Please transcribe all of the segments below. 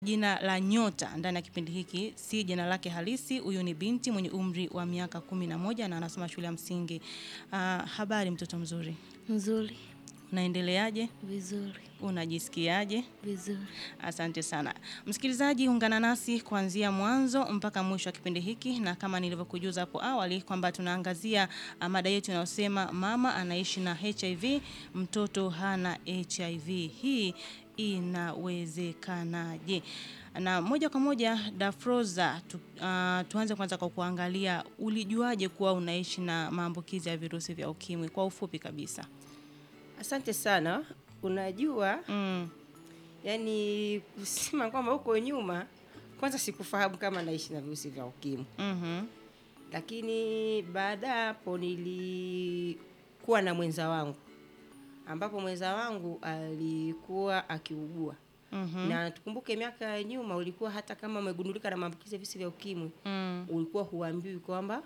Jina la Nyota ndani ya kipindi hiki si jina lake halisi. Huyu ni binti mwenye umri wa miaka kumi na moja na anasoma shule ya msingi. Ah, habari mtoto mzuri, Nzuri, unaendeleaje? vizuri, Unajisikiaje? vizuri. Asante sana msikilizaji, ungana nasi kuanzia mwanzo mpaka mwisho wa kipindi hiki, na kama nilivyokujuza hapo awali kwamba tunaangazia ah, mada yetu inayosema mama anaishi na HIV, mtoto hana HIV. Hii inawezekanaje? Na moja kwa moja Dafroza, tu, ah, tuanze kwanza kwa kuangalia ulijuaje kuwa unaishi na maambukizi ya virusi vya ukimwi kwa ufupi kabisa. Asante sana. Unajua, Mm, yani kusema kwamba huko nyuma, kwanza sikufahamu kama naishi na virusi vya ukimwi, mhm, lakini baada ya hapo nilikuwa na mwenza wangu, ambapo mwenza wangu alikuwa akiugua mhm, na tukumbuke, miaka ya nyuma ulikuwa hata kama umegundulika na maambukizi ya virusi vya ukimwi mm, ulikuwa huambiwi kwamba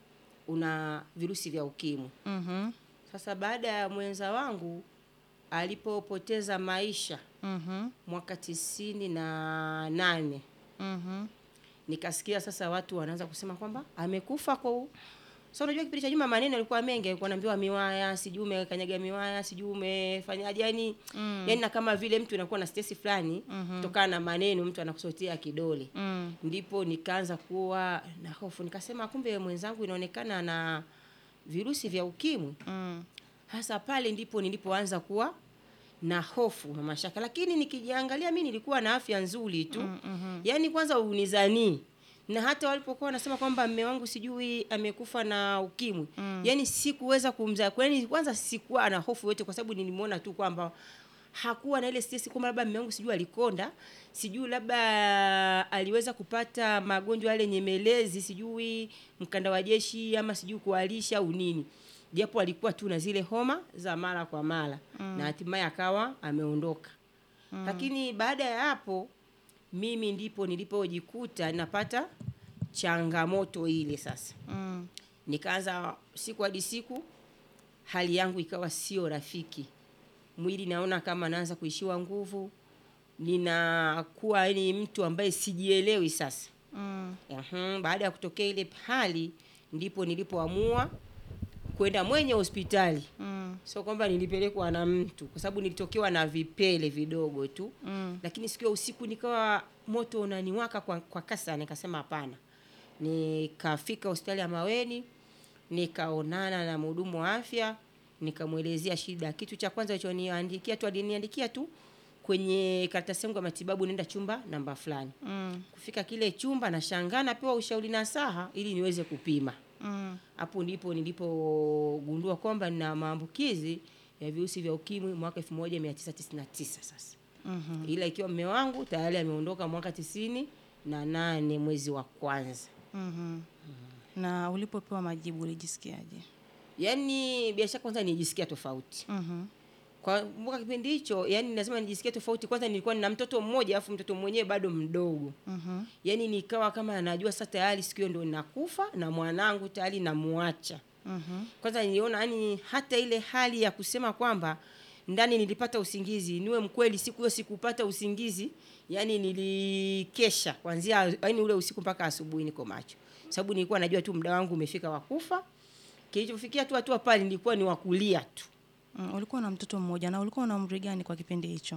una virusi vya ukimwi. mhm, Sasa baada ya mwenza wangu alipopoteza maisha mhm, mwaka tisini na nane mhm. nikasikia sasa watu wanaanza kusema kwamba amekufa kwa u- sasa unajua kipindi cha nyuma maneno yalikuwa mengi alikuwa naambiwa miwaya sijui umekanyaga miwaya sijui umefanyaje yani Mm. yani na kama vile mtu anakuwa na stress fulani Mhm. kutokana na maneno mtu anakusotea kidole Mm, ndipo nikaanza kuwa na hofu nikasema kumbe mwenzangu inaonekana na virusi vya ukimwi mm, hasa pale ndipo nilipoanza kuwa na hofu na mashaka, lakini nikijiangalia mi nilikuwa na afya nzuri tu mm, mhm, yaani kwanza unizanii na hata walipokuwa wanasema kwamba mme wangu sijui amekufa na ukimwi Mm. yaani sikuweza kumzaa kwani kwanza sikuwa na hofu yote kwa sababu nilimwona tu kwamba hakuwa na ile stress kwamba labda mme wangu sijui alikonda sijui labda aliweza kupata magonjwa yale nyemelezi sijui mkanda wa jeshi ama sijui kualisha au nini japo alikuwa tu na zile homa za mara kwa mara Mm. na hatimaye akawa ameondoka Mm. lakini baada ya hapo mimi ndipo nilipojikuta napata changamoto ile sasa mm, nikaanza siku hadi siku hali yangu ikawa sio rafiki mwili naona kama naanza kuishiwa nguvu ninakuwa ni mtu ambaye sijielewi sasa mm, Uhum, baada ya kutokea ile hali ndipo nilipoamua kwenda mwenye hospitali mm, sio kwamba nilipelekwa na mtu kwa sababu nilitokewa na vipele vidogo tu mm, lakini siku ya usiku nikawa moto unaniwaka kwa, kwa kasi sana nikasema hapana nikafika hospitali ya maweni nikaonana na mhudumu wa afya nikamwelezea shida kitu cha kwanza alichoniandikia tu aliniandikia tu kwenye karatasi yangu ya matibabu nenda chumba namba fulani mm, kufika kile chumba nashangaa napewa ushauri na saha ili niweze kupima mm, hapo ndipo nilipogundua kwamba nina maambukizi ya virusi vya ukimwi mwaka 1999 sasa mhm. ila ikiwa mme wangu tayari ameondoka mwaka tisini na nane mwezi wa kwanza Mhm. Na ulipopewa majibu ulijisikiaje? yaani bila shaka kwanza nijisikia tofauti Mhm, kwa mwaka kipindi hicho yani lazima nijisikia tofauti kwanza nilikuwa nina mtoto mmoja alafu mtoto mwenyewe bado mdogo mhm, yaani nikawa kama najua sasa tayari siku hiyo ndo nakufa na mwanangu tayari namuacha mhm, kwanza niliona yani hata ile hali ya kusema kwamba ndani nilipata usingizi niwe mkweli siku hiyo sikupata usingizi yani nilikesha kwanzia yani ule usiku mpaka asubuhi niko macho sababu nilikuwa najua tu muda wangu umefika wa kufa kilichofikia tu hatua pale nilikuwa ni wakulia tu mm. Ulikuwa na mtoto mmoja na ulikuwa na umri gani kwa kipindi hicho?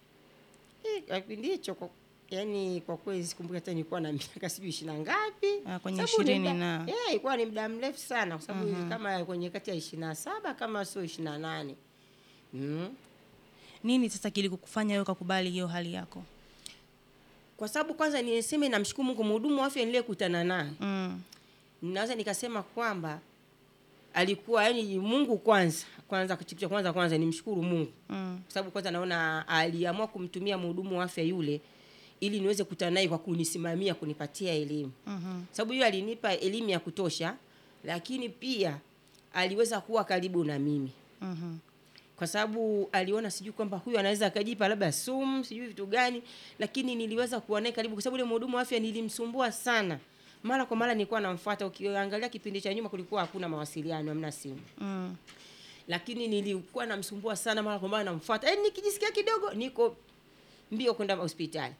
Eh, kwa kipindi hicho kwa yani kwa kweli sikumbuki hata nilikuwa na miaka sijui ishirini na ngapi Ah, kwenye Sababu ni ishirini muda- na eh, ilikuwa ni muda mrefu sana kwa sababu kama kwenye kati ya ishirini na saba kama sio ishirini na nane mm. nini sasa kilikufanya wewe ukakubali hiyo hali yako? kwa sababu kwanza niseme namshukuru Mungu, mhudumu wa afya niliyekutana naye, Mm, naweza nikasema kwamba alikuwa yani Mungu kwanza kwanza, kitu cha kwanza kwanza nimshukuru Mungu mm, kwa sababu kwanza naona aliamua kumtumia mhudumu wa afya yule ili niweze kukutana naye kwa kunisimamia kunipatia elimu, mhm, sababu hiyo alinipa elimu ya kutosha, lakini pia aliweza kuwa karibu na mimi mhm, kwa sababu aliona sijui kwamba huyu anaweza akajipa labda sumu sijui vitu gani, lakini niliweza kuwa naye karibu, kwa sababu yule mhudumu wa afya nilimsumbua sana, mara kwa mara nilikuwa namfuata. Ukiangalia kipindi cha nyuma kulikuwa hakuna mawasiliano, hamna simu, mm, lakini nilikuwa namsumbua sana, mara kwa mara namfuata, yaani nikijisikia kidogo niko mbio kwenda hospitali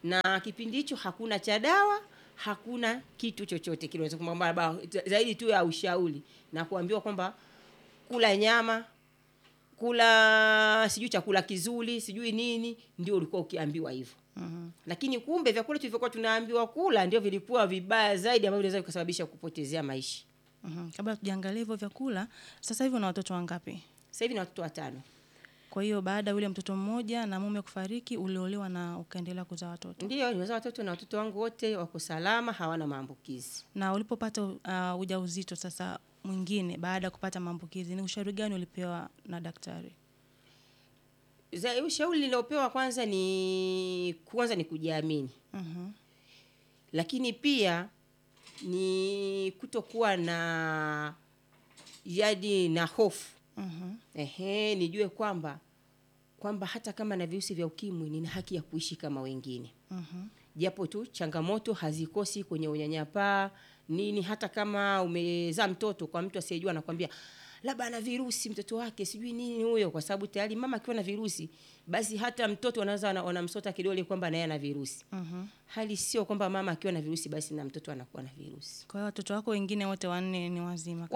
na kipindi hicho hakuna cha dawa hakuna kitu chochote kile unaweza kwamba labda zaidi tu ya ushauri na kuambiwa kwamba kula nyama kula sijui chakula kizuri sijui nini ndio ulikuwa ukiambiwa hivyo Mhm. lakini kumbe vyakula tulivyokuwa tunaambiwa kula ndio vilikuwa vibaya zaidi ambavyo vinaweza kusababisha kupotezea maisha Mhm. Kabla tujaangalia hivyo vyakula, sasa hivi una watoto wangapi? sasa hivi na watoto watano Kwa hiyo baada ya yule mtoto mmoja na mume kufariki, uliolewa na ukaendelea kuzaa watoto. ndio nimezaa watoto na watoto wangu wote wako salama hawana maambukizi Na ulipopata uh, ujauzito sasa mwingine baada ya kupata maambukizi, ni ushauri gani ulipewa na daktari? Za- ushauri niliopewa kwanza ni kwanza ni kujiamini Mhm. lakini pia ni kutokuwa na yadi na hofu Mhm. ehe nijue kwamba kwamba hata kama na virusi vya ukimwi nina haki ya kuishi kama wengine Mhm. japo tu changamoto hazikosi kwenye unyanyapaa nini hata kama umezaa mtoto kwa mtu asiyejua anakwambia labda ana virusi mtoto wake sijui nini huyo kwa sababu tayari mama akiwa na virusi basi hata mtoto anaweza wana- wanamsota kidole kwamba naye ana virusi Mhm. hali sio kwamba mama akiwa na virusi basi na mtoto anakuwa na virusi Kwa hiyo watoto wako wengine wote wanne ni wazima